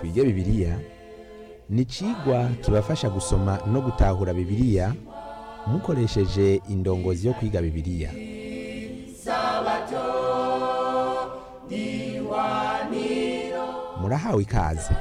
twige bibiliya ni icigwa kibafasha gusoma no gutahura bibiliya mukoresheje indongozi yo kwiga bibiliya murahawe ikaze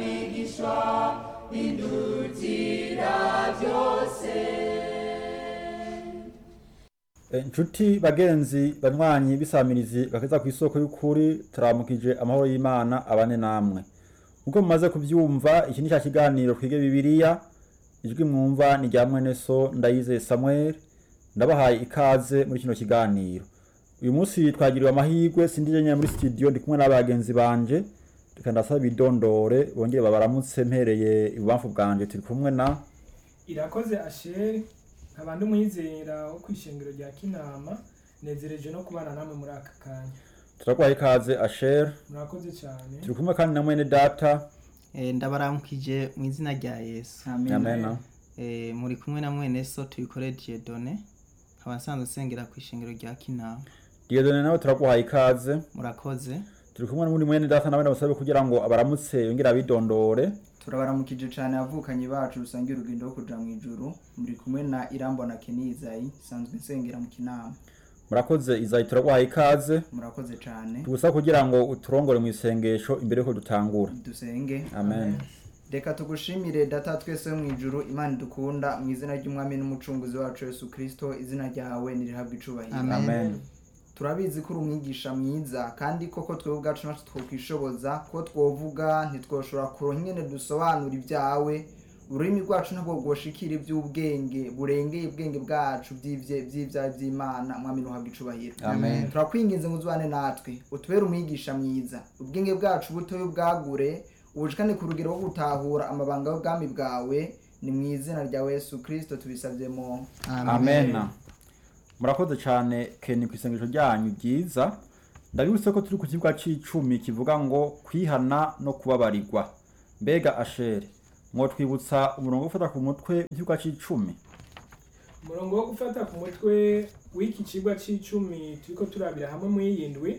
inshuti bagenzi banywanyi bisamirizi bakeza ku isoko y'ukuri turamukije amahoro y'imana abane namwe nk'uko mumaze kubyumva iki ni cya kiganiro twige bibiliya ijwi mwumva ni rya mwene so ndayizeye samuel ndabahaye ikaze muri kino kiganiro uyu munsi twagiriwe amahirwe sindije nyine muri studio ndi kumwe n'abagenzi banje reka ndasaba idondore bongere babaramutse mpereye ibubamfu bwanje turi kumwe na irakoze asheri nkaba ndi umwizera wo ku ishengero rya kinama nezereje no kubana namwe muri aka kanya turaguhaye ikaze asher murakoze cyane turi kumwe kandi na mwene data Eh, ndabaramukije mu izina rya yesu amena Eh, muri kumwe na mwene so tubikore dieudonne nkaba nsanzwe nsengera ku ishengero rya kinama diyodone nawe turaguhaye ikaze murakoze turi kumwe n'undi mwene data nawe ndamusabe kugira ngo abaramutse yongere abidondore turabaramukije cyane abavukanyi bacu rusangiye urugendo rwo kuja mu ijuru muri kumwe na irambo na kenizayi sanzwe nsengera mu kinama murakoze izayi turaguhaye ikaze murakoze cyane tugusaba kugira ngo uturongore mu isengesho imbere yuko dutangura dusenge amen reka tugushimire data twese wo mu ijuru imana idukunda mu izina ry'umwami n'umucunguzi wacu yesu kirisito izina ryawe nirihabwa icubahiro Amen. amen turabizi ko uri umwigisha mwiza kandi koko twebwe ubwacu natwe twokwishoboza ko twovuga ntitwoshobora kuronka ingene dusobanura ibyawe ururimi rwacu ntabwo rwoshikira iby'ubwenge burengeye ubwenge bwacu by'ivye- by'ivyawe by'imana mwami nuhabwa icubahiro Amen. turakwinginze ngo uzubane natwe utubere umwigisha mwiza ubwenge bwacu butoye ubwagure ubushikane ku rugero rwo gutahura amabanga y'ubwami bwawe ni mu izina rya yesu kirisito tubisavyemo amen murakoze cyane keni ku isengesho ryanyu ryiza ndabibutse ko turi ku kibuga c'icumi kivuga ngo kwihana no kubabarirwa mbega ashere mwotwibutsa umurongo wo gufata ku mutwe w'ikibuga c'icumi umurongo wo gufata ku mutwe w'iki kigwa c'icumi turiko turabira hamwe mu yindwi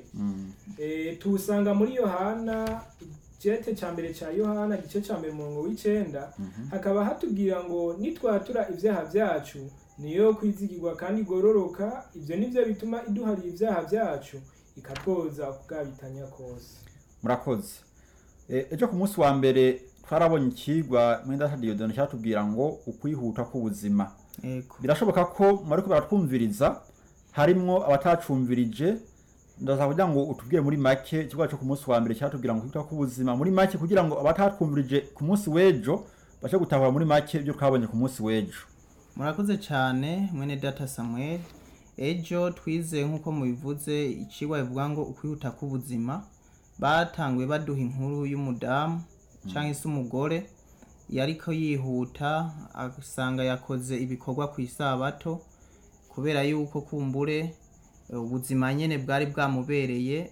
e, tuwusanga muri yohana igete ca mbere ca yohana igice ca mbere umurongo w'icenda hakaba hatubwira ngo nitwatura ivyaha vyacu niyo kwizigirwa kandi igororoka ivyo nivyo bituma iduharira ivyaha vyacu ikatwoza kubwabitanya kose murakoze E, ejo ku munsi wa mbere twarabonye ikigwa muri data diyodone cyatubwira ngo ukwihuta k'ubuzima yego birashoboka ko mwariko baratwumviriza harimwo abatacumvirije ndaza kugira ngo utubwire muri make ikigo cyo ku munsi wa mbere cyatubwira ngo kwita ku buzima muri make kugira ngo abatatwumvirije ku munsi w'ejo bashe gutahura muri make ibyo twabonye ku munsi w'ejo murakoze cyane mwene data samuel ejo twize nk'uko mubivuze icigwa bivuga ngo ukwihuta k'ubuzima batanguye baduha inkuru y'umudamu cyangwa se umugore yariko yihuta asanga yakoze ibikorwa ku isabato kubera yuko kumbure eh, ubuzima nyene bwari bwamubereye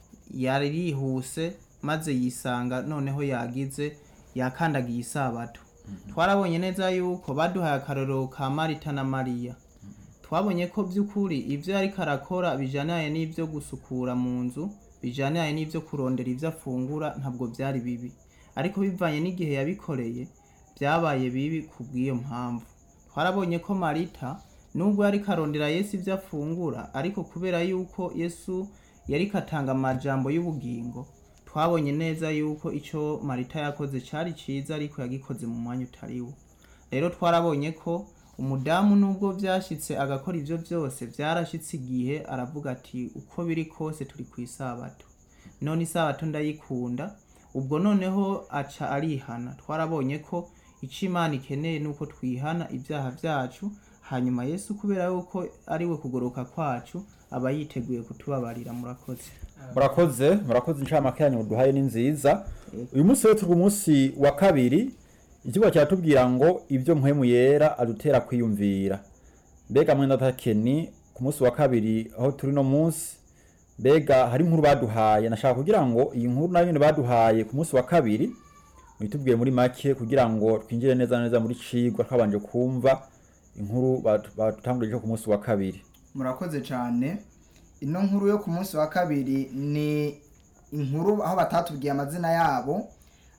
yari yihuse maze yisanga noneho yagize yakandagiye isabato twarabonye neza yuko baduhaye akarorero ka marita na mariya twabonye ko by'ukuri ibyo yariko arakora bijyaniranye n'ibyo gusukura mu nzu bijyaniranye n'ibyo kurondera ibyo afungura ntabwo byari bibi ariko bivanye n'igihe yabikoreye byabaye bibi ku bw'iyo mpamvu twarabonye ko marita nubwo yari karondera yesu ibyo afungura ariko kubera yuko yesu yari katanga amajambo y'ubugingo twabonye neza yuko icyo marita yakoze cyari cyiza ariko yagikoze mu mwanya utariwo rero twarabonye ko umudamu nubwo byashyitse agakora ibyo byose byarashyitse igihe aravuga ati uko biri kose turi ku isabato none isabato ndayikunda ubwo noneho aca arihana twarabonye ko icyo imana ikeneye ni uko twihana ibyaha byacu hanyuma yesu kubera yuko ari we kugoroka kwacu aba yiteguye kutubabarira murakoze murakoze murakoze inshamake yanyu duhaye ni nziza uyu munsi rero turi umunsi wa kabiri ikigo kiratubwira ngo ibyo mpwemu yera adutera kwiyumvira mbega mwenda takeni ku munsi wa kabiri aho turi no munsi mbega hari inkuru baduhaye nashaka kugira ngo iyi nkuru nayo nyine baduhaye ku munsi wa kabiri mwitubwiye muri make kugira ngo twinjire neza na neza muri cigwa twabanje kumva inkuru batu- badutangurije ku munsi wa kabiri murakoze cyane ino nkuru yo ku munsi wa kabiri ni inkuru aho batatubwiye amazina yabo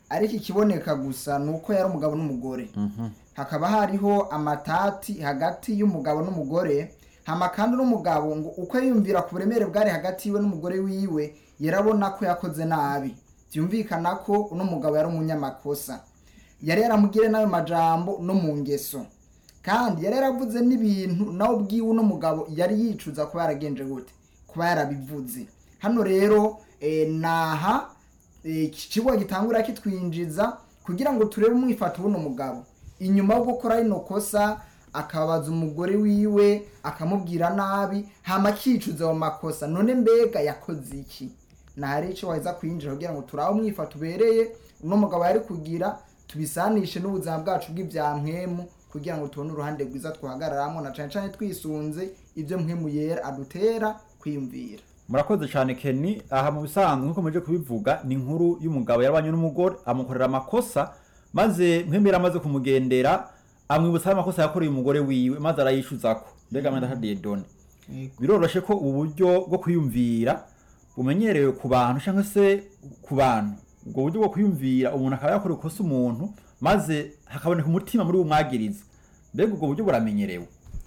ariko ikiboneka gusa ni uko yari umugabo n'umugore hakaba hariho amatati hagati y'umugabo n'umugore hama kandi n'umugabo ngo uko yiyumvira ku buremere bwari hagati yiwe n'umugore wiwe yarabona ko yakoze nabi byumvikana ko uno mugabo yari umunyamakosa yari yaramugire n'ayo majambo no mu ngeso kandi yari yaravuze n'ibintu nawe ubwiwe uno mugabo yari yicuza kuba yaragenje gute kuba yarabivuze hano rero eh, naha eh, iki kigo gitangura kitwinjiza kugira ngo turebe umwifato w'uno mugabo inyuma yo gukora rino kosa akabaza umugore wiwe akamubwira nabi hama akicuza ayo makosa none mbega yakoze iki nahari icyo waheza kwinjira kugira ngo turabe umwifato ubereye uno mugabo yari kugira tubisanishe n'ubuzima bwacu bw'ibyampwemu kugira ngo tubone uruhande rwiza twahagararamo na cane cane twisunze ibyo mpwemu yera adutera kwiyumvira murakoze cyane Kenny aha mu bisanzwe nkuko muje kubivuga ni inkuru y'umugabo yabanye n'umugore amukorera amakosa maze mpembera amaze kumugendera amwibutsa amakosa yakoreye umugore wiwe maze arayishuzako mbega mwenda hadiye done Yego. biroroshe ko ubu buryo bwo kwiyumvira bumenyerewe ku bantu cyangwa se ku bantu ubwo buryo bwo kwiyumvira umuntu akaba yakora ikosa umuntu maze hakaboneka umutima muri bumwagiriza mbega ubwo buryo buramenyerewe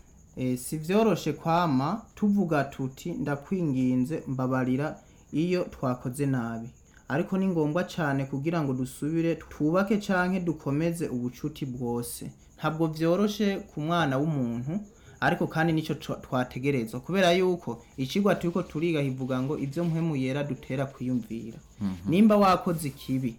e, si vyoroshe kwama tuvuga tuti ndakwinginze mbabarira iyo twakoze nabi ariko ni ngombwa cyane kugira ngo dusubire twubake canke dukomeze ubucuti bwose ntabwo vyoroshe ku mwana w'umuntu ariko kandi nico twa- twategerezwa kubera yuko icigwa turiko turiga hivuga ngo ivyo mpwemu yera dutera kwiyumvira nimba wakoze ikibi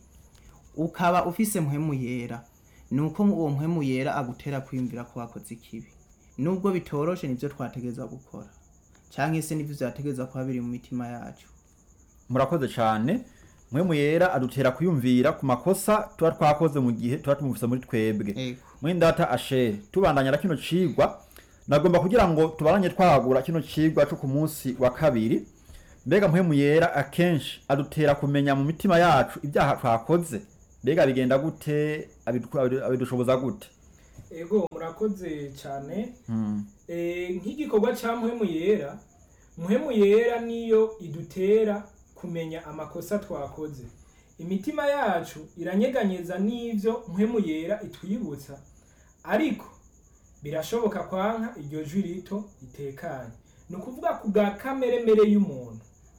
ukaba ufise mpwemu yera nuko uwo mpwemu yera agutera kwiyumvira ko wakoze ikibi nubwo bitoroshe nivyo twategerezwa gukora canke se nivyo vyategerezwa kuba biri mu mitima yacu murakoze cyane mwe yera adutera kwiyumvira ku makosa tuba twakoze mu gihe tuba tumufise muri twebwe Ego. mwindata ashere tubandanya na kino cigwa nagomba kugira ngo tubaranye twagura kino cigwa cyo ku munsi wa kabiri mbega mpwemu yera akenshi adutera kumenya mu mitima yacu ibyaha twakoze mbega bigenda gute abidu- abidu- abidushoboza gute ego murakoze cyane Mm. Eh, nk'igikorwa cya mpwemu yera mpwemu yera niyo idutera kumenya amakosa twakoze imitima yacu iranyeganyeza n'ivyo mpwemu yera itwibutsa ariko birashoboka kwanka iryo jwi rito ritekanye ni ukuvuga ku bwa kameremere y'umuntu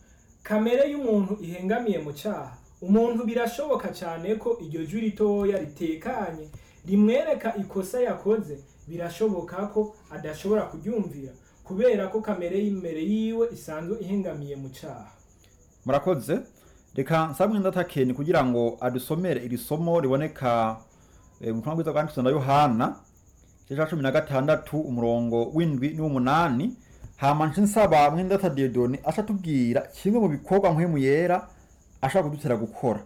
kamere y'umuntu ihengamiye mu cyaha umuntu birashoboka cyane ko iryo jwi ritoya ritekanye rimwereka ikosa yakoze birashoboka ko adashobora kuryumvira kubera ko kamere y'imbere yiwe isanzwe ihengamiye mu cyaha murakoze reka nsabwe ndatakeni kugira ngo adusomere iri somo riboneka eh, mu butumwa bwiza bwanditswe na yohana igice cya cumi na gatandatu umurongo w'indwi n'uw'umunani hama nce nsaba mwendata diodone aca atubwira kimwe mu bikorwa mpwemu yera ashaka kudutera gukora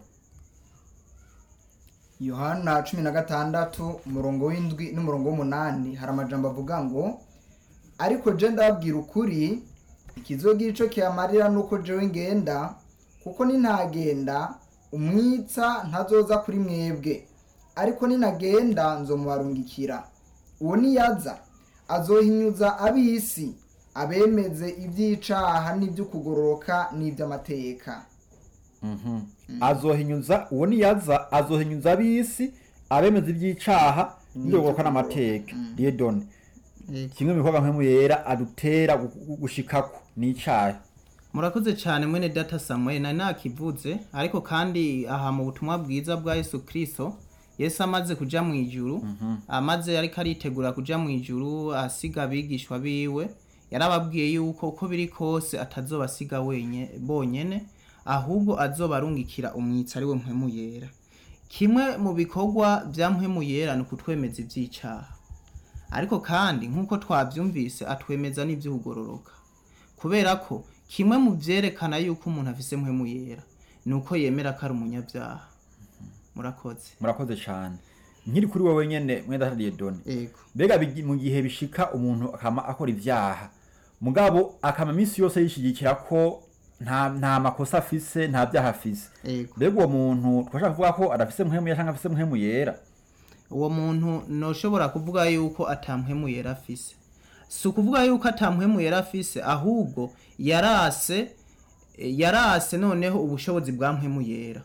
yohana cumi na gatandatu umurongo w'indwi n'umurongo w'umunani hari amajambo avuga ngo ariko je ndababwira ukuri ikizogira ico kiyamarira nuko jewe ngenda kuko nintagenda umwitsa ntazoza kuri mwebwe ariko ninagenda nzomubarungikira uwo niyaza azohinyuza ab'isi abemeze ivy'icaha n'ivy'ukugororoka n'ivy'amateka azohinyuza uwo niyaza azohinyuza ab'isi abemeza iby'icaha n'ibyo n'amateka diodone Ego. kimwe mu bikorwa mpwemu yera adutera gu- gu- gushikako ni icaha murakoze cyane mwene data samuel nari nakivuze ariko kandi aha mu butumwa bwiza bwa yesu kristo yesu amaze kuja mu ijuru amaze ariko aritegura kuja mu ijuru asiga abigishwa biwe yarababwiye yuko uko biri kose atazobasiga wenye bonyene ahubwo azobarungikira umwitsi ari we mpwemu yera kimwe mu bikorwa bya mpwemu yera ni ukutwemeza ivy'icaha ariko kandi nk'uko twavyumvise atwemeza n'ivy'ukugororoka kubera ko kimwe mu vyerekana yuko umuntu afise mpwemu yera ni uko yemera ko ari umunyabyaha murakoze murakoze cyane nkiri kuri wowe nyene mwenda diodone ego mbega bigi- mu gihe bishika umuntu akama akora ivyaha mugabo akama iminsi yose yishigikira ko nta nta makosa afise nta vyaha afise ego mbega uwo muntu twashaka kuvuga ko adafise mpwemu yera canke afise mpwemu yera uwo muntu noshobora kuvuga yuko atampwemu yera afise si ukuvuga yuko atampwemu yera afise ahubwo yarase yarase noneho ubushobozi bwa mpwemu yera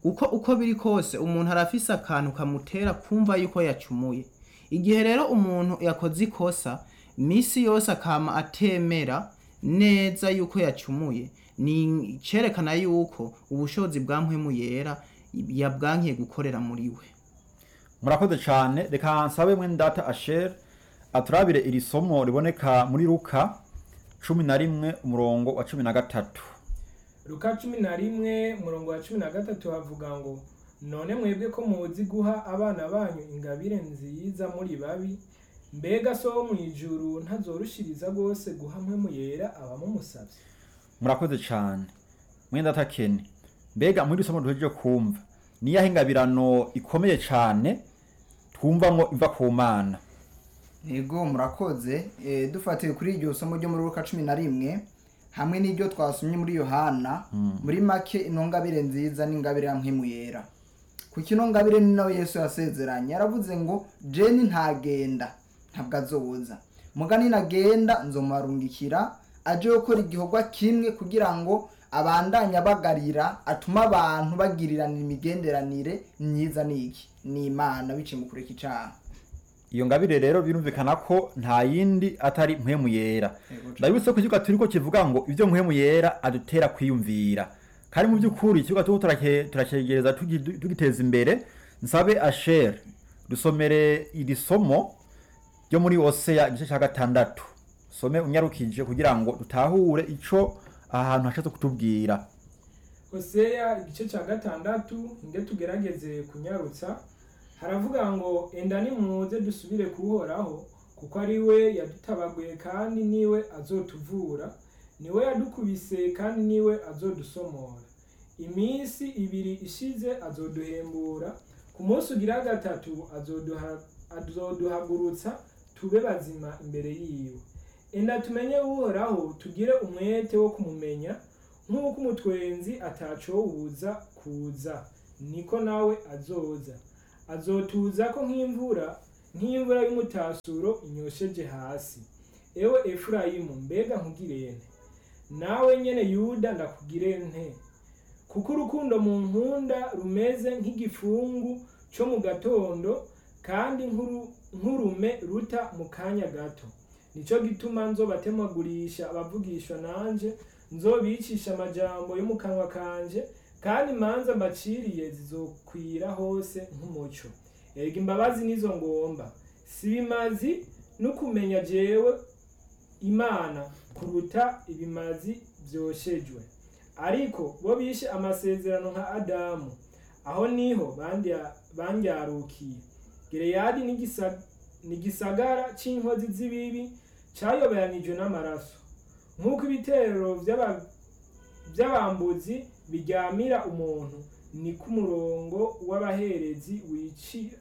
uko uko biri kose umuntu arafise akantu kamutera kumva yuko yacumuye igihe rero umuntu yakoze ikosa misi yose akama atemera neza yuko yacumuye ni cerekana yuko ubushobozi bwa mpwemu yera yabwankiye gukorera muri we murakoze cyane reka nsabe mwene data asher aturabire iri somo riboneka muri luka cumi na rimwe umurongo wa cumi na gatatu luka cumi na rimwe umurongo wa cumi na gatatu havuga ngo none mwebwe ko muzi guha abana banyu ingabire nziza muri babi mbega so wo mu ijuru ntazorushiriza rwose guha mpwemu yera abamumusavye murakoze cyane mwene data keni mbega muri iri somo duhejeje kumva niyahe ingabirano ikomeye cyane twumva ngo iva ku mana yego murakoze Eh, dufatiye kuri iryo somo ryo muri luka cumi na rimwe hamwe n'iryo twasomye muri yohana muri make ino ngabire nziza n'ingabire ya mpwemu yera kuko ino ngabire ni nawe yesu yasezeranye yaravuze ngo jeni ntagenda ntabwo azoza mugani nagenda nzomarungikira aje gukora igikorwa kimwe kugira ngo abandanye abagarira atuma abantu bagirirana imigenderanire myiza n'iki ni imana biciye mu kureka icaha iyo ngabire rero birumvikana ko nta yindi atari mpwemu yera Yego, ndabibutse ko ikibuga turiko kivuga ngo ibyo mpwemu yera adutera kwiyumvira kandi mu by'ukuri ikibuga turiko turake- turacegereza tugi- tugiteza imbere nsabe asher dusomere iri somo ryo muri oseya igice cya gatandatu some unyarukije kugira ngo dutahure ico aha hantu hashatse kutubwira hoseya igice cya gatandatu nge tugerageze kunyarutsa haravuga ngo enda nimuze dusubire kuhoraho kuko ari we yadutabaguye kandi niwe azotuvura niwe yadukubise kandi niwe azodusomora iminsi ibiri ishize azoduhembura ku munsi ugira gatatu azoduha- azoduhagurutsa tube bazima imbere yiwe enda tumenye uhoraho tugire umwete wo kumumenya nk'uko umutwenzi atacowuza kuza niko nawe azoza azotuza ko nk'imvura nk'imvura y'umutasuro inyosheje hasi ewe efurayimu mbega nkugire nte nawe nyene yuda ndakugire nte kuko urukundo mu nkunda rumeze nk'igifungu cyo mu gatondo kandi nk'uru- nk'urume ruta mu kanya gato nico gituma nzobatemagurisha abavugishwa nanje nzobicisha amajambo yo mu kanwa kanje kandi imanza mbaciriye zizokwira hose nk'umuco erega imbabazi nizo ngomba si bimazi no kumenya jewe imana kuruta ibimazi vyoshejwe ariko bo bishe amasezerano nka adamu aho niho bandya- bandyarukiye gereyadi n'igisa- n'igisagara c'inkozi z'ibibi cayoberanijwe n'amaraso nk'uko ibitero vy'aba- vy'abambuzi biryamira umuntu niko umurongo w'abaherezi wicira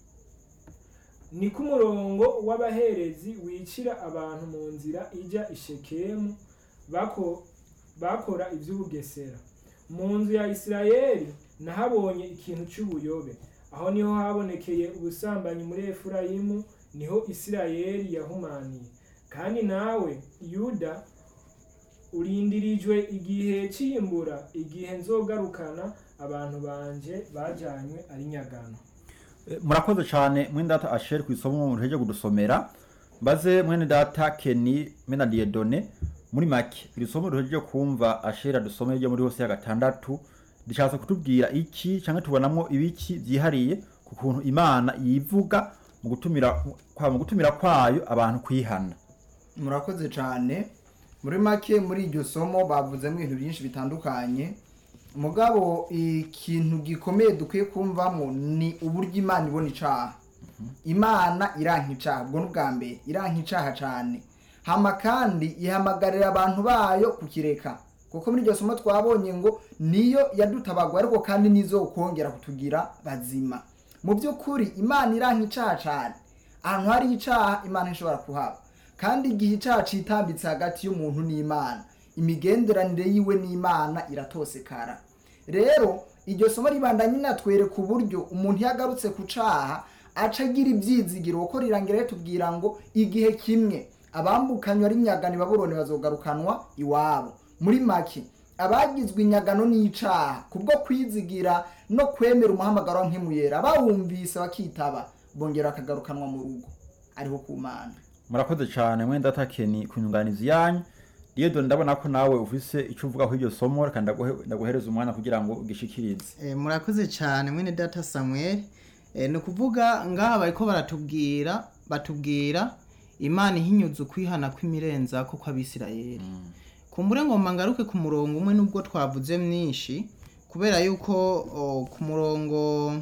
niko umurongo w'abaherezi wicira abantu mu nzira ijya ishekemu bako, bakora ivy'ubugesera mu nzu ya isirayeli nahabonye ikintu c'ubuyobe aho niho habonekeye ubusambanyi muri efurayimu niho isirayeli yahumaniye kandi nawe yuda urindirijwe igihe c'imbura igihe nzogarukana abantu banje bajanywe ari nyagano Eh, murakoze cyane mwene data asher ku isomo muheje kudusomera mbaze mwene data keni mena diedone muri make iri somo duhejeje kumva asher adusomeye ryo muri hose ya gatandatu rishatse kutubwira iki cyangwa tubonamo ibiki byihariye ku kuntu imana yivuga mu gutumira kwa mu gutumira kwayo abantu kwihana murakoze cyane muri make muri iryo somo bavuzemo ibintu byinshi bitandukanye mugabo ikintu gikomeye dukwiye kumvamo ni uburyo imana ibona icaha imana iranka icaha ubwo ni ubwa mbere iranka icaha cyane hama kandi ihamagarira abantu bayo kukireka kuko muri iryo somo twabonye ngo niyo yadutabagwa ariko kandi nizo kongera kutugira bazima mu by'ukuri imana iranka icaha cyane ahantu hari icaha imana ishobora kuhaba kandi igihe icaha citambitse hagati y'umuntu n'imana imigenderanire yiwe n'imana iratosekara rero iryo somo ribandanye natwereka uburyo umuntu iyo agarutse ku caha aca agira ibyizigiro kuko rirangira ritubwira ngo igihe kimwe abambukanywa ari nyagani baburoni bazogarukanwa iwabo muri make abagizwe inyagano n'icaha kubwo kwizigira no kwemera umuhamagaro wa mpemuyera bawumvise bakitaba bongera bakagarukanwa mu rugo ariho ku mana murakoze cyane mwenda atakeni ku nyunganizi yanyu Diedone ndabona ko nawe ufise icyo uvuga kuri iryo somo reka ndaguhe- ndaguhereza umwanya kugira ngo ugishikirize Eh, murakoze cyane mwene data samuel Eh, ni ukuvuga ngaha bariko baratubwira batubwira imana ihinyuza ukwihana kw'imirenza ko kw'abisirayeli kumbure ngo ngaruke ku murongo umwe nubwo twavuze mwinshi kubera yuko o, ku murongo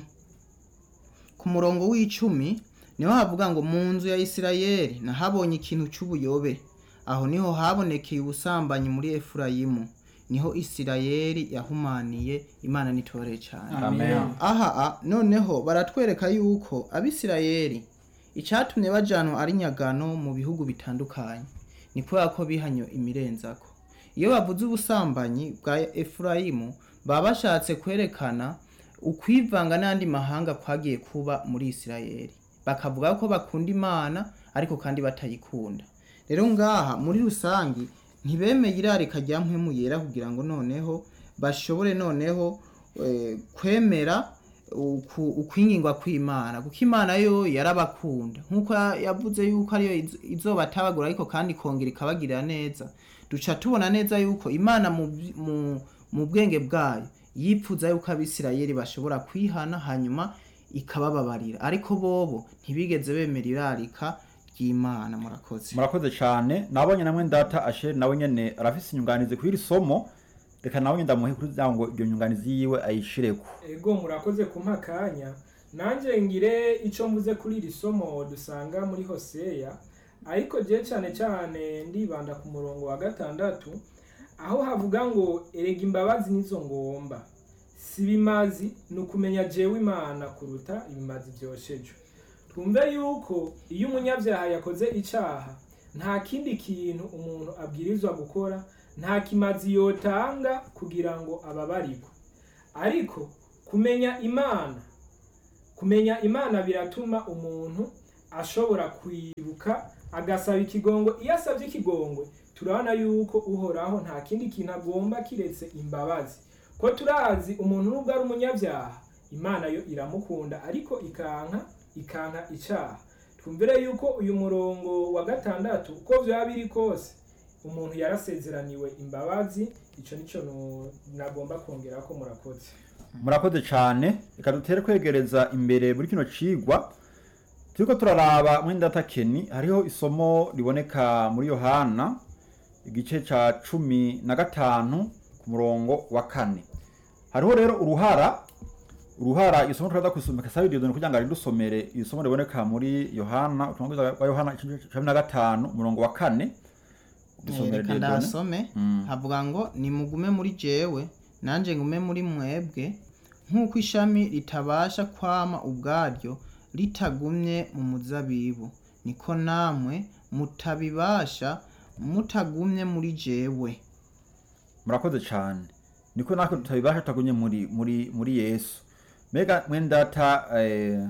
ku murongo w'icumi niho havuga ngo mu nzu ya isirayeli nahabonye ikintu cy'ubuyobe aho niho habonekeye ubusambanyi muri efurayimu niho isirayeli yahumaniye imana nitore cyane amen aha a, noneho baratwereka yuko abisirayeli icyatumye bajanwa ari nyagano mu bihugu bitandukanye ni kubera ko bihanyo imirenzako iyo bavuze ubusambanyi bwa efurayimu baba bashatse kwerekana ukwivanga n'andi mahanga kwagiye kuba muri isirayeli bakavuga ko bakunda imana ariko kandi batayikunda rero ngaha muri rusange ntibemeye irarika rya mpwemu yera kugira ngo noneho bashobore noneho eh, kwemera uku- ukwingingwa kw'imana kuko imana yo yarabakunda nk'uko ya- yavuze yuko ariyo iz- izobatabagura ariko kandi ikongera ikabagirira neza duca tubona neza yuko imana mu, byi- mu, mu bwenge bwayo yipfuza yuko abisirayeli bashobora kwihana hanyuma ikabababarira ariko bobo ntibigeze bemera irarika ry'imana murakoze murakoze cyane nabonye namwe ndata asheri nawe nyene arafise inyunganizi kuri iri somo reka nawe ndamuhe kugira ngo iyo nyunganizi yiwe ayishireko ego murakoze kumpa akanya nanjye ngire icyo mvuze kuri iri somo dusanga muri hoseya ariko je cyane cyane ndibanda ku murongo wa gatandatu aho havuga ngo erega imbabazi nizo ngomba si bimazi ni ukumenya jewe imana kuruta ibimazi byosheje twumve yuko iyo umunyabyaha yakoze icyaha nta kindi kintu umuntu abwirizwa gukora nta kimazi yotanga kugira ngo ababarirwe ariko kumenya imana kumenya imana biratuma umuntu ashobora kwibuka agasaba ikigongo iyo asabye ikigongwe turabona yuko uhoraho nta kindi kintu agomba kiretse imbabazi ko turazi umuntu nubwo ari umunyabyaha imana yo iramukunda ariko ikanka ikanka icyaha twumvire yuko uyu murongo wa gatandatu uko byaba biri kose umuntu yarasezeraniwe imbabazi icyo nicyo nu- nagomba kongera ko murakoze murakoze cyane reka dutere kwegereza imbere muri kino cigwa turiko turaraba mwenda atakeni hariho isomo riboneka muri yohana igice ca cumi na gatanu ku murongo wa kane hariho rero uruhara uruhara isomo turaza kusomeka sabi diyodoni kugira ngo aridusomere isomo riboneka muri yohana ubutumwa bwiza bwa yohana igice ca cumi na gatanu umurongo wa kane Dusomere reka Dieudonne. ndasome Mm. havuga ngo nimugume muri jewe nanjye ngume muri mwebwe nk'uko ishami ritabasha kwama ubwaryo ritagumye mu muzabibu niko namwe mutabibasha mutagumye muri jewe murakoze cyane niko natwe tutabibasha tutagumye muri muri muri yesu mbega mwendata eh,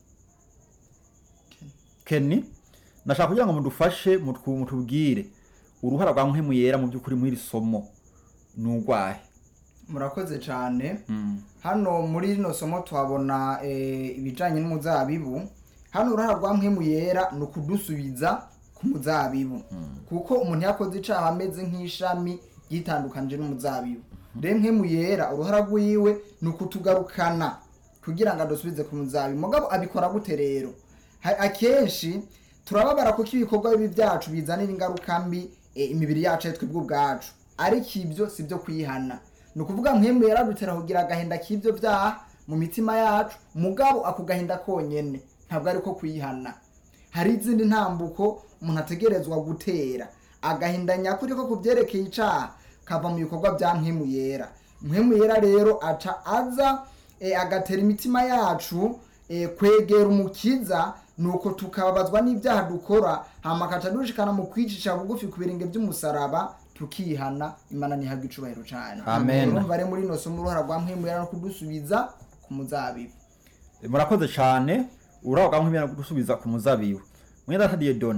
keni nashaka kugira ngo mudufashe mutwu- mutubwire uruhara rwa muhemu yera mu by'ukuri muri iri somo ni urwahe murakoze cyane Mm. hano muri rino somo tuhabona eh, ibijyanye n'umuzabibu hano uruhara rwa mpemu yera ni ukudusubiza ku muzabibu kuko umuntu yakoze icyaha ameze nk'ishami yitandukanije n'umuzabibu rero mpemu yera uruhara rw'iwe ni ukutugarukana kugira ngo adusubize ku muzabibu mugabo abikora gute rero Ha- akenshi turababara kuko ibikorwa bibi byacu bizanira ingaruka mbi eh, imibiri yacu ari twebwe ubwacu ariko ibyo si byo kwihana ni ukuvuga mpemu yaradutera kugira agahinda k'ibyo byaha mu mitima yacu mugabo ako gahinda konyene ntabwo ari ko kwihana hari izindi ntambuko umuntu ategerezwa gutera agahinda nyakuri ko ku byerekeye icaha kava mu bikorwa bya mpemu yera mpemu yera rero aca aza e, agatera imitima yacu e, kwegera umukiza nuko tukababazwa n'ibyaha dukora hama akaca dushikana mu kwicisha bugufi ku birenge by'umusaraba tukihana imana ntihabwa icubahiro cane Amen. urumva rero muri ino somo uruhara rwa mpemu yera no kudusubiza ku muzabibu murakoze cyane uraba rwa muhemu yera gusubiza ku muzabibu mwendata diyedoni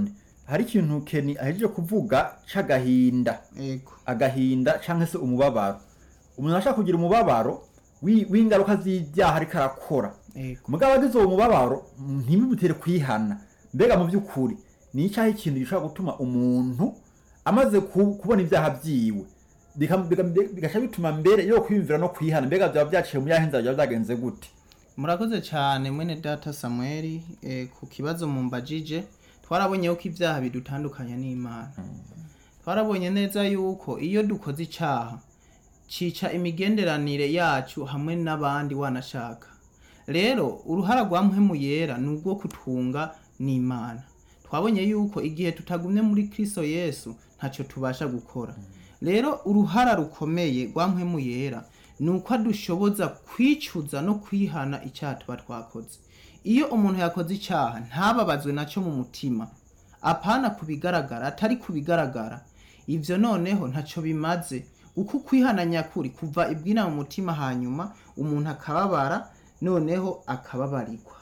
hari ikintu keni ahejeje kuvuga c'agahinda ego agahinda cyangwa se umubabaro umuntu ashaka kugira umubabaro wi- w'ingaruka z'ibyaha ariko arakora ego mugabo agize uwo mubabaro ntibimutere kwihana mbega mu by'ukuri ni icyaha ikintu gishobora gutuma umuntu amaze ku- kubona ibyaha byiwe bika- bika- bigaca bituma mbere yo kwiyumvira no kwihana mbega byaba byaciye mu yahe nzira byaba byagenze gute murakoze cyane mwene data samuel eh, ku kibazo mumbajije twarabonye ko ibyaha bidutandukanya n'imana twarabonye neza yuko iyo dukoze icyaha cica imigenderanire yacu hamwe n'abandi wanashaka rero uruhara rwa mpwemu yera ni urwo kutunga n'imana twabonye yuko igihe tutagumye muri kristo yesu ntacyo tubasha gukora rero uruhara rukomeye rwa mpwemu yera ni uko adushoboza kwicuza no kwihana icyaha tuba twakoze iyo umuntu yakoze icyaha ntababazwe nacyo mu mutima apana ku bigaragara atari ku bigaragara ibyo noneho ntacyo bimaze uko kwihana nyakuri kuva ibwina mu mutima hanyuma umuntu akababara noneho akababarirwa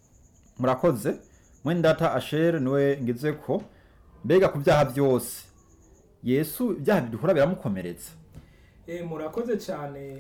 murakoze mwene data ashere niwe ngize ko mbega ku byaha byose yesu ibyaha bidukora biramukomeretsa Eh, murakoze cyane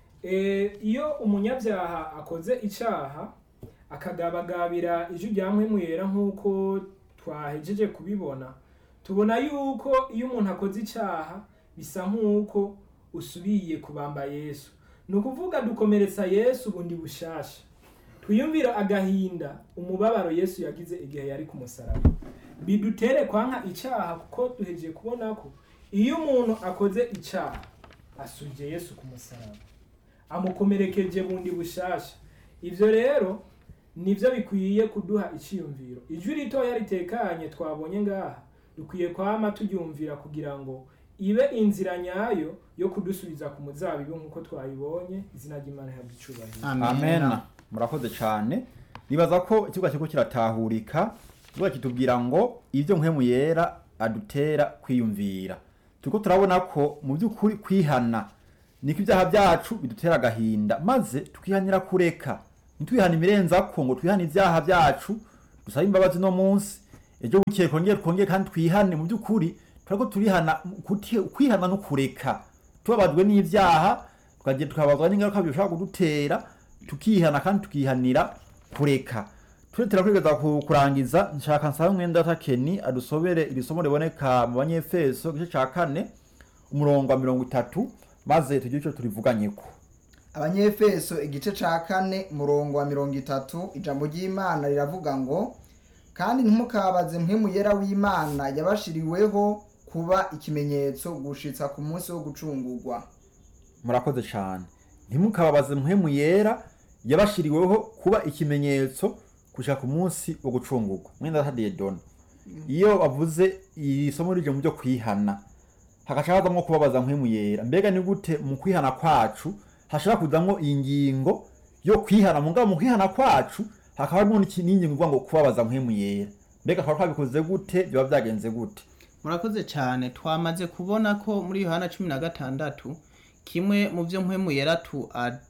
Eh, iyo umunyabyaha akoze icyaha akagabagabira ijwi rya mpwemu yera nk'uko twahejeje kubibona tubona yuko iyo umuntu akoze icyaha bisa nk'uko usubiye kubamba yesu ni ukuvuga dukomeretsa yesu bundi bushasha twiyumvira agahinda umubabaro yesu yagize igihe yari ku musaraba bidutere kwanka icyaha kuko duhejeje kubona ko iyo umuntu akoze icyaha asubije yesu ku musaraba amukomerekeje bundi bushasha ivyo rero nivyo bikwiye kuduha iciyumviro ijwi ritoya ritekanye twabonye ngaha dukwiye kwama turyumvira kugira ngo ibe inzira nyayo yo kudusubiza ku muzabibu nk'uko twayibonye izina ry'imana ihabwa icubahiro amen murakoze cyane nibaza ko ikibuga kiriko kiratahurika ikibuga kitubwira ngo ibyo mpwemu yera adutera kwiyumvira turiko turabona ko mu by'ukuri kwihana niko ibyaha byacu bidutera agahinda maze tukihanira kureka ntitwihane imirenzako ngo twihane ibyaha byacu dusabe imbabazi no munsi ejo bukeye twongere twongere kandi twihane mu by'ukuri turako turihana kuti- kwihana no kureka tubabajwe n'ibyaha tukagira tukababazwa n'ingaruka bishobora kudutera tukihana kandi tukihanira kureka turetera kwigeza ku- kurangiza nshaka nsaba mwenda takeni adusobere iri somo riboneka mu banyefeso igice ca kane umurongo wa mirongo itatu maze tugire ico turivuganyeko abanyefeso igice ca kane murongo wa mirongo itatu ijambo ry'imana riravuga ngo kandi ntimukabaze mpwemu yera w'imana yabashiriweho kuba ikimenyetso gushitsa ku munsi wo gucungurwa murakoze cyane ntimukababaze mpwemu yera yabashiriweho kuba ikimenyetso gushika ku munsi wo gucungurwa mwenda tadiye dona iyo bavuze iri somo rije mu byo kwihana hagaca hazamwo kubabaza mpwemu yera mbega ni gute mu kwihana kwacu hashobora kuzamwo iyi ngingo yo kwihana mugabo mu kwihana kwacu hakaba harimo n'iki- n'ingingo ivuga ngo kubabaza mpwemu yera mbega twaba twabikoze gute biba byagenze gute murakoze cyane twamaze kubona ko muri yohana cumi na gatandatu kimwe mu byo mpwemu yera tu ad-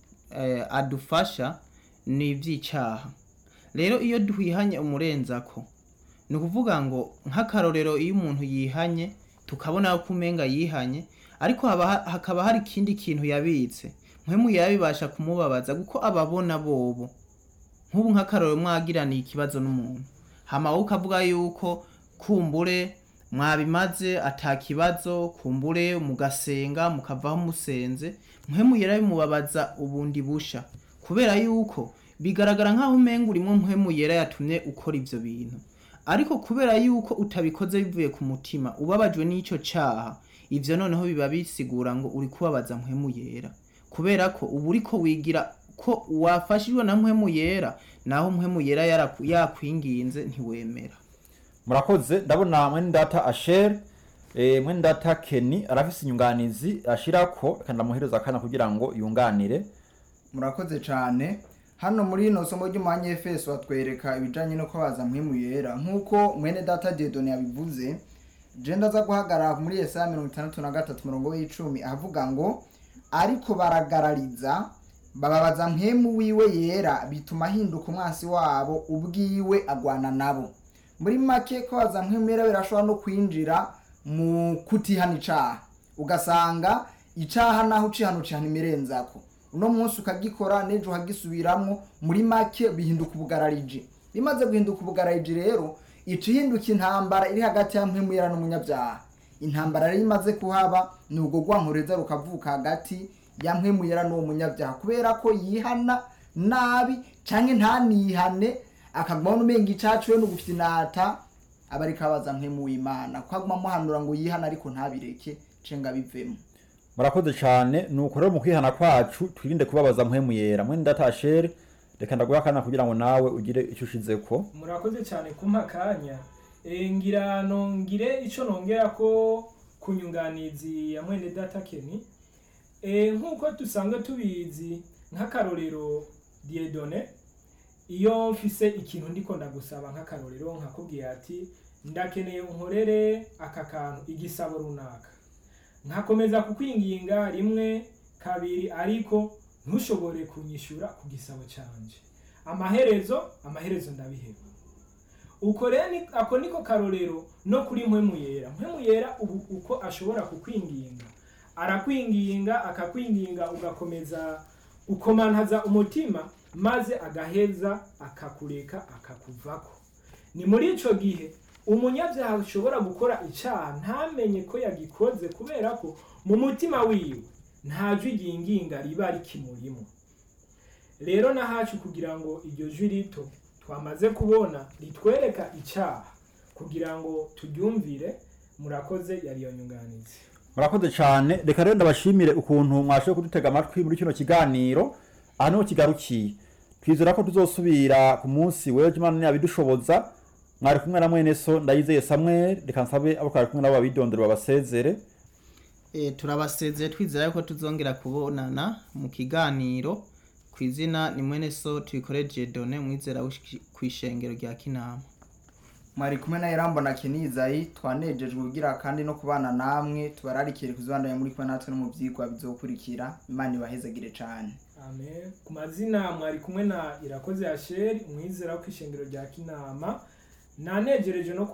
eh, adufasha ni iby'icyaha rero iyo duhihanye umurenzako ni ukuvuga ngo nk'akarorero iyo umuntu yihanye tukabona ko umenga yihanye ariko haba ha- hakaba hari ikindi kintu yabitse mpwemu yera bibasha kumubabaza kuko ababona bobo nk'ubu nk'akarorero mwagiraniye ikibazo n'umuntu hama wowe ukavuga yuko kumbure mwabimaze atakibazo kumbure mugasenga mukavaho musenze mpwemu yera bimubabaza ubundi busha kubera yuko bigaragara nk'aho umenga urimo mpwemu yera yatumye ukora ivyo bintu ariko kubera yuko utabikoze bivuye ku mutima ubabajwe n'ico caha ivyo noneho biba bisigura ngo uri kubabaza mpwemu yera kubera ko uba uriko wigira ko wafashijwe na mpwemu yera naho mpwemu yera yaraku- yakwinginze ntiwemera murakoze ndabona mwene data asher eh, mwene data keni arafise inyunganizi ashirako reka ndamuhereza akanya kugira ngo yunganire murakoze cyane hano muri ino somo ry'umwanyefeso batwereka ibijyanye no kubaza mpwemu yera nk'uko mwene data dedoni yabivuze jenda aza guhagarara muri yesaya mirongo itandatu na gatatu umurongo w'icumi avuga ngo ariko baragarariza bababaza mpwemu wiwe yera bituma ahinduka umwansi wabo ubwiwe agwana nabo muri make ko waza nk'imera birashobora no kwinjira mu kutihana icaha ugasanga icaha naho ucihana ucihana imirenzako uno munsi ukagikora n'ejo ukagisubiramwo muri make bihinduka ubugarariji bimaze guhinduka ubugarariji rero ica ihinduka intambara iri hagati ya mpwemuyera n'umunyabyaha intambara rero imaze kuhaba ni ubwo rwankoreza rukavuka hagati ya mpwemuyera n'uwo munyabyaha kubera ko yihana nabi canke ntanihane akaguma n'umenga icacu we n'ugufite inata aba ariko abaza mpwemuyimana kuko aguma amuhanura ngo yihane ariko ntabireke cenga bivemo murakoze cyane nuko rero mu kwihana kwacu twirinde kubabaza mpwemu yera mwene datashere reka ndaguha akanya kugira ngo nawe ugire icyo ushizeko murakoze cyane kumpa akanya Eh, ngira nongire icyo nongera ko ku nyunganizi ya mwene data keni Eh, nk'uko dusanzwe tubizi nk'akarorero diedone iyo mfise ikintu ndiko ndagusaba nk'akarorero nkakubwira ati ndakeneye unkorere aka kantu igisabo runaka nkakomeza kukwinginga rimwe kabiri ariko ntushobore kunyishyura ku gisabo cyanjye amaherezo amaherezo ndabiheba uko rero ni- ako niko karorero no kuri mpwemu yera mpwemu yera ubu uko ashobora kukwinginga arakwinginga akakwinginga ugakomeza ukomantaza umutima maze agaheza akakureka akakuvako ni muri ico gihe umunyabyaha ashobora gukora icyaha ntamenye ko yagikoze kubera ko mu mutima wiwe nta jwi ryinginga riba rikimurimo rero nahacu kugira ngo iryo jwi rito twamaze kubona ritwereka icyaha kugira ngo turyumvire murakoze yari iyo nyunganizi murakoze cyane reka rero ndabashimire ukuntu mwashoboye kudutega amatwi muri kino kiganiro aha niho kigarukiye twizera ko tuzosubira ku munsi w'ejo imana ntiyabidushoboza mwari kumwe na mwene so ndayizeye samuel reka nsabe abo twari kumwe nabo babidondera babasezere E, turabasezeye twizera yuko tuzongera kubonana mu kiganiro ku izina ni mwene so tuyikoreje done mwizera ku ishengero rya kinama mwari kumwe na Irambo na Kenizayi twanejejwe kugira kandi no kubana namwe tubararikire kuzibandanya muri kumwe natwe no mu vyigwa bizokurikira imana ibahezagire cane amen ku mazina mwari kumwe na irakoze yasheri umwizera wo kw'ishengero rya kinama nanejereje no